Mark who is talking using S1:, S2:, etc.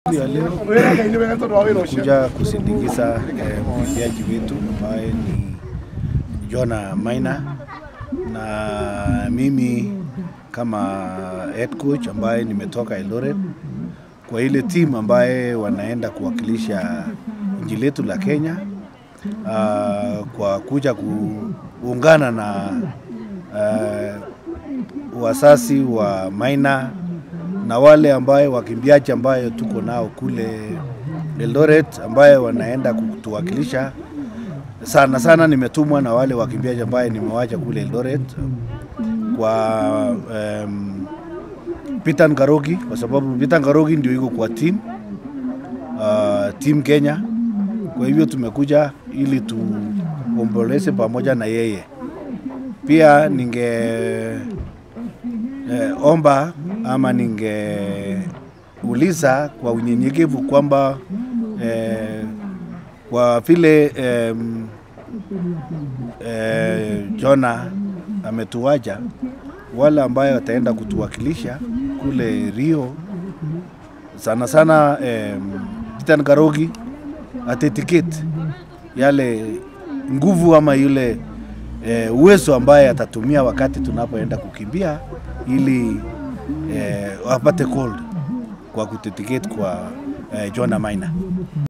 S1: ya leo kuja kusindikiza eh, mkimbiaji wetu ambaye ni Jona Maina na mimi kama head coach ambaye nimetoka Eldoret kwa ile timu ambaye wanaenda kuwakilisha nchi letu la Kenya uh, kwa kuja kuungana na uh, wasasi wa Maina na wale ambaye wakimbiaji ambayo tuko nao kule Eldoret ambaye wanaenda kutuwakilisha sana sana. Nimetumwa na wale wakimbiaji ambaye nimewacha kule Eldoret kwa um, Peter Ngarogi kwa sababu Peter Ngarogi ndio iko kwa team uh, team Kenya. Kwa hivyo tumekuja ili tuomboleze pamoja na yeye. Pia ninge eh, omba ama ningeuliza kwa unyenyekevu kwamba eh, kwa vile eh, eh, Jona ametuacha, wale ambayo wataenda kutuwakilisha kule Rio, sana sana eh, Peter Ngarogi atetiketi yale nguvu ama yule eh, uwezo ambaye atatumia wakati tunapoenda kukimbia ili eh, wapate gold kwa kutetiketi kwa eh, Jona Maina.